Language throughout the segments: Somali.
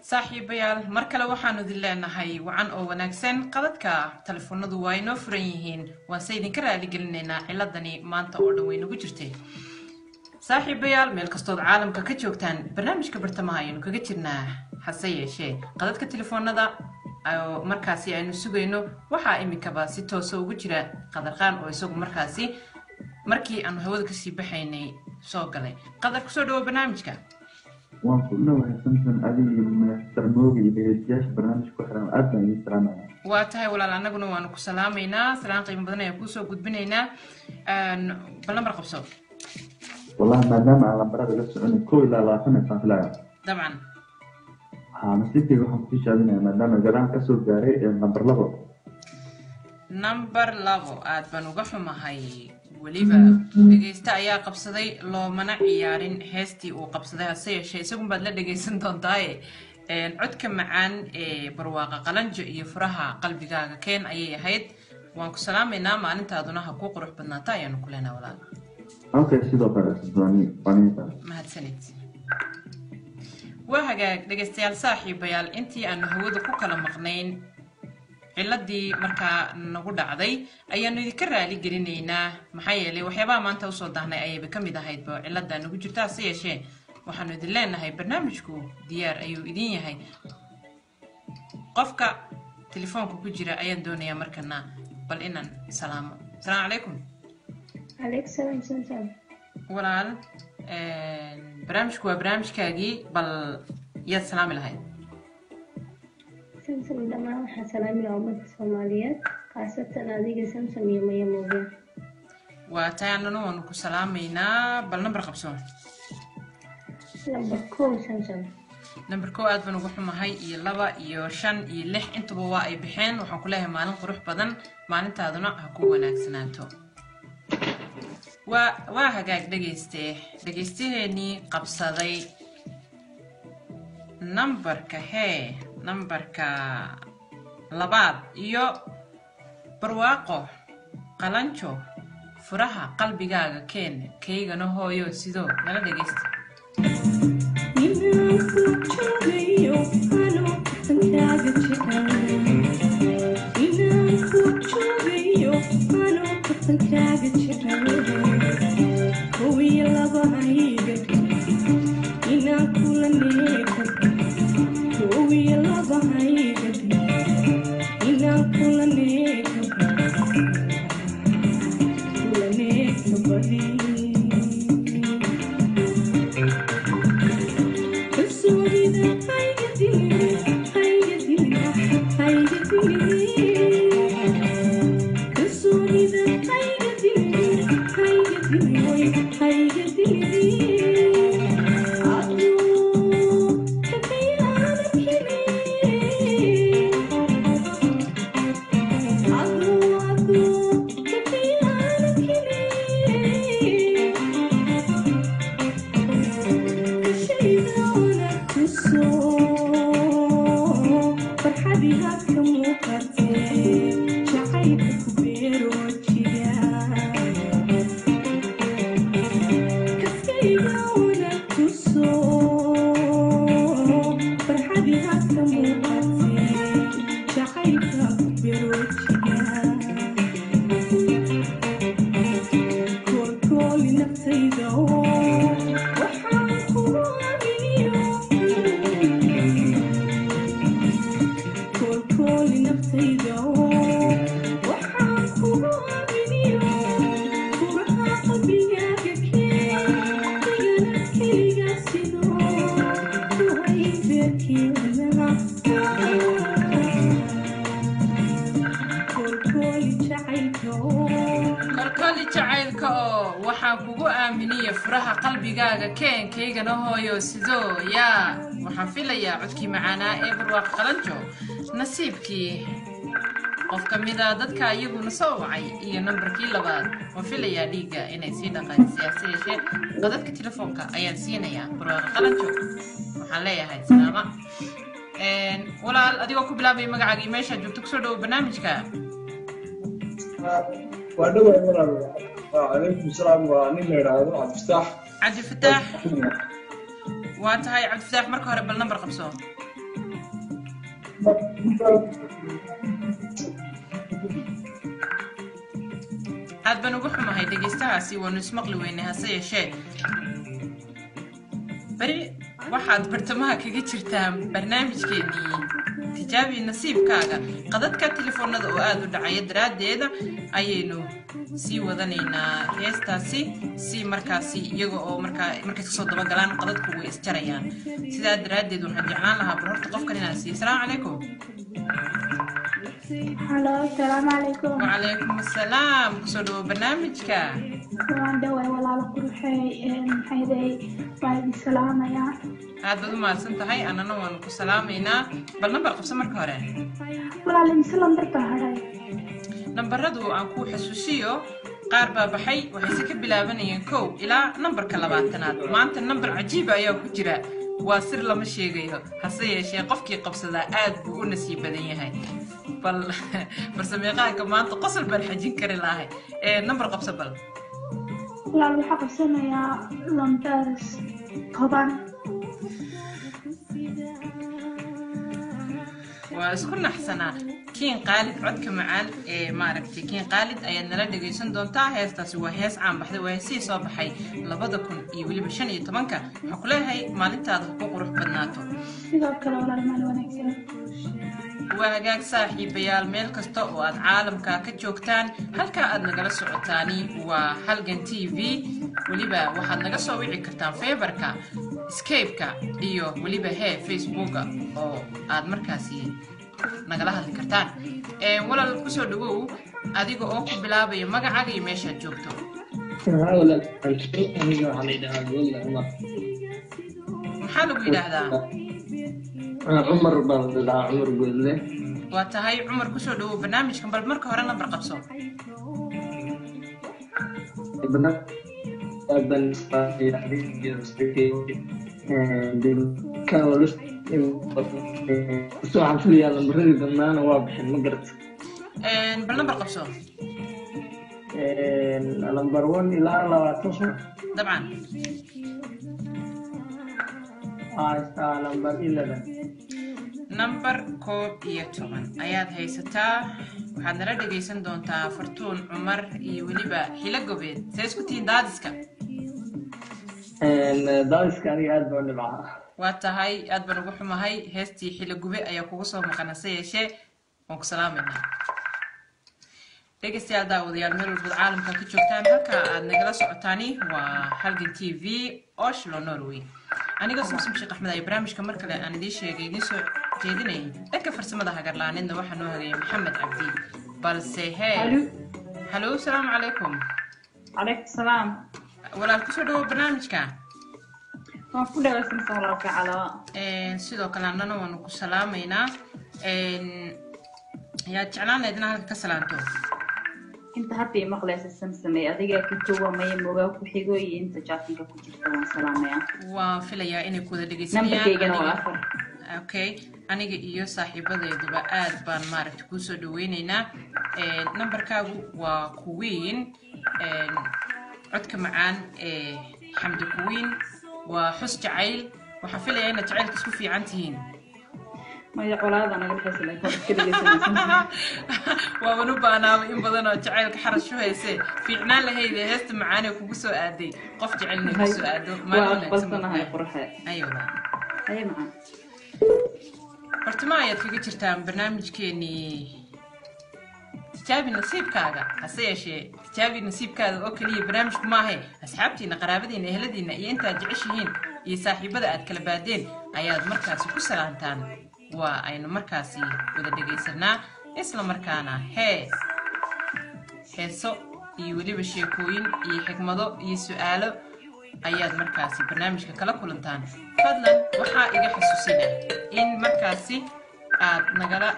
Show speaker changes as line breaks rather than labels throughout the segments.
saaxiibayaal mar kale waxaanu idin leenahay wacan oo wanaagsan qadadka telefoonadu waa inoo furan yihiin waanse idinka raaligelinaynaa ciladani maanta oo dhan way nagu jirtay saaxiibayaal meel kastood caalamka ka joogtaan barnaamijka bartamaha ayaynu kaga jirnaa hase yeeshee qadadka telefoonada oo markaasi aynu sugayno waxaa imikaba si toosa ugu jira qadarqaan oo isagu markaasi markii aanu hawada kasii baxaynay soo galay qadar kusoo dhawo barnaamijka
waan ku dhawahay samson adiga iyo minister mooga iyo dhegeystayaasha barnaamijka ku xiran aad baan idin salaamaya
waa tahay walaal annaguna waanu ku salaamaynaa salaan qiimo badan ayaan kuusoo gudbinaynaa bal nambar qabso
wallahi maadaama aan lambarada la soconay kow ilaa labaatan isaan filaya
dabcan
haa nasiibkayga waxaan ku tijaabinaya maadaama gadaan kasoo gaaray ee lambar labo
number labo aad baan uga xumahay weliba dhegeyste ayaa qabsaday loomana ciyaarin heestii uu qabsaday hase yeeshee isagun baad la dhegeysan doontaaye codka macaan ee barwaaqa qalanjo iyo furaha qalbigaaga keen ayay ahayd waan ku salaamaynaa maalintaaduna ha kuu qurux badnaata ayaanu ku leenaa walaal
okay sidoo kale sdooni wanisa
mahadsanid waa hagaag dhegeystayaal saaxiibayaal intii aanu hawada ku kala maqnayn ciladii markaa nagu dhacday ayaanu idinka raali gelinaynaa maxaa yeelay waxyaabaha maanta usoo daahnay ayayba ka mid ahaydba ciladaa nagu jirta hase yeeshee waxaanu idin leenahay barnaamijku diyaar ayuu idin yahay qofka telefoonka ku jira ayaan doonayaa markana bal inaan salaamo asalaamu calaykum
عليك سلام سمسم
walaal barnaamijku waa barnaamijkaagii bal yaad salaami lahayd
سمسم دمان waxaan salaamina ummadda Soomaaliyeed khaasatan adiga Samsam iyo Maya Mooge
waa tahay annana waanu ku salaamaynaa bal nambar qabso
lambar kow Samsam
nambar kow aad baan uga xumahay iyo laba iyo shan iyo lix intuba waa ay baxeen waxaan ku leeyahay maalin qurux badan maalintaaduna ha ku wanaagsanaato waa waa hagaag dhegeyste dhegeystaheennii qabsaday nambarka hee nambarka labaad iyo barwaaqo qalanjo furaha qalbigaaga keen kaygana hooyo sidoo nala dhegeysta kolkoli jacaylka oo waxaan kugu aaminiya furaha qalbigaaga keenkaygana hooyo sidoo yaa waxaan filayaa codkii macaanaa ee barwaaq qalanjo nasiibkii qof ka mida dadka iyaguna soo wacay iyo nambarkii labaad waan filayaa dhiigga inay sii dhaqaajisay hase yeeshee qadadka telefoonka ayaan siinayaa barwaaq qalanjo waxaan leeyahay salaama walaal adigoo ku bilaabaya magacaaga iyo meeshaa joogto kusoo dhawo barnaamijka
waa dhawaay walaal calaykum salaam waa nin la yidhaahdo cabdifataax
cabdifataax waa tahay cabdifataax marka hore bal nambar qabso aad baan uga xumahay dhegaystahaasi waanu ismaqli weynay hase yeeshee beri waxaad bartamaha kaga jirtaan barnaamijkeennii tijaabi nasiibkaaga qadadka telefoonada oo aada u dhacaya daraaddeeda ayaynu sii wadanaynaa heestaasi si markaasi iyaga oo markaa markay kasoo dabagalaan qadadku way isjarayaan sidaa daraaddeed waxaan jeclaan lahaa bal horta qofkan inaan siiyo asalaamu calaykum
halo asalaamu calaykum
wacalaykum assalaam kusoo dhawo barnaamijka
waan dhaway walaalo quruxey maxayday waa idin salaamayaa
aad baad u mahadsan tahay annana waanu ku salaamaynaa bal nambar qabso marka hore
walaal imise lambarka hadhay
nambaradu aan kuu xasuusiyo qaar baa baxay waxayse ka bilaabanayeen kow ilaa nambarka labaatanaad maanta nambar cajiiba ayaa ku jira waa sir lama sheegayo hase yeeshee qofkii qabsadaa aad buu u nasiib badan yahay bal farsameeqaanka maanta qosol baan xajin kari lahay ee nambar qabso bal
walaal waxaa qabsanayaa lambar toban
waa isku naxsanaa kiin qaalid codka macaan ee maaragtay kiin qaalid ayaad nala dhegaysan doontaa heestaasi waa hees caan baxday waa heesihii soo baxay labada kun iyo weliba shan iyo tobanka waxaa ku leeyahay maalintaada ku qurux badnaato
sidoo kale walaal maal wanaagsan
waa hagaag saaxiibayaal meel kasta oo aad caalamka ka joogtaan halkaa aad nagala socotaani waa halgan t v weliba waxaad naga soo wici kartaan feebarka scape-ka iyo weliba hee facebooka oo aad markaasi nagala hadli kartaan walaal kusoo dhawow adiga oo ku bilaabaya magacaaga iyo meeshaad joogto maxaa lagu yidhaahdaa
cumar baan dhahaa cumar goodle
waa tahay cumar kusoo dhawow barnaamijkan bal marka hore nambar qabso
waxaan filayaa lambaradii dhammaana waa bixin ma garata
bal nambar qabso
lambar one ilaa labaatan sano
dabcan
haystaa lambar eleven
nambar koob iyo toban ayaad haysataa waxaad nala dhegaysan doontaa fartuun cumar iyo weliba xilo gobeed see isku tihiin daadiska
daadiska aniga aad baan dhibcaa
waa tahay aad baan ugu xumahay heestii xilo gube ayaa kugu soo maqan hase yeeshee waan ku salaamaynaa dhegaystayaal daawadayaal meel walbad caalamka ka joogtaan halka aad nagala socotaani waa halgan t v oslo norway anigoo samsom sheekh axmed ay barnaamijka mar kale aan idiin sheegay idiin soo jeedinayay dhanka farsamada hagarlaaneedna waxaa noo hagayay maxamed cabdi balse hee halo asalaamu calaykum
calaykum salaam
walaal kusoo dhawo barnaamijka
waan ku dhawaysansan walaalka calaa
sidoo kale annana waanu ku salaamaynaa yaad jeclaan lahayd inaa halka ka salaanto
inta hadda maqlaysa samsamay adiga ka jawamaya mogaa ku xigo iyo inta jaatinka ku jirta waan salaamayaa
waan filayaa inay ku wada
nambarkaygana waa
dhegaysanayaan
afar
okay aniga iyo saaxiibadayduba aad baan maaragta kuu soo dhaweyneynaa nambarkaagu waa kuwiin codka macaan ee xamdi kuwiin waa xus jacayl waxaan filayaa inaad jacaylka isku fiican tihiin
maya colaada naga dhexaysa laakiin waa iska dhegaysanaysan
waaban u baanaaba in badan oo jacaylka xarash u hayse fiicnaan lahayde heesta macaanee kugu soo aaday qof jecelna ku soo aado
waa aqbalsanahay qurxe
ayola
haye macaan
hortama ayaad kaga jirtaan barnaamijkeenii tijaabi nasiibkaaga hase yeeshee tijaabi nasiibkaada oo keliya barnaamijku maahe asxaabtiina qaraabadiina eheladiina iyo intaad jeceshihiin iyo saaxiibada aad kala baadeen ayaad markaasi ku salaantaan waa aynu markaasi wada dhegaysanaa isla markaana hee heeso iyo weliba sheekooyin iyo xigmado iyo su-aalo ayaad markaasi barnaamijka kala kulantaan fadlan waxaa iga xusuusina in markaasi aad nagala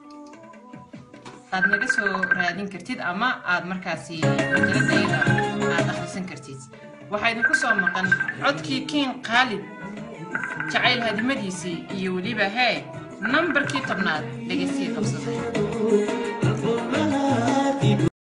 aad naga soo raadin kartid ama aad markaasi majaladayda aad akhrisan kartid waxaa idinku soo maqan codkii kiin khaalid jacayl hadimadiisii iyo weliba hee nambarkii tobnaad dhegaysiga qabsaday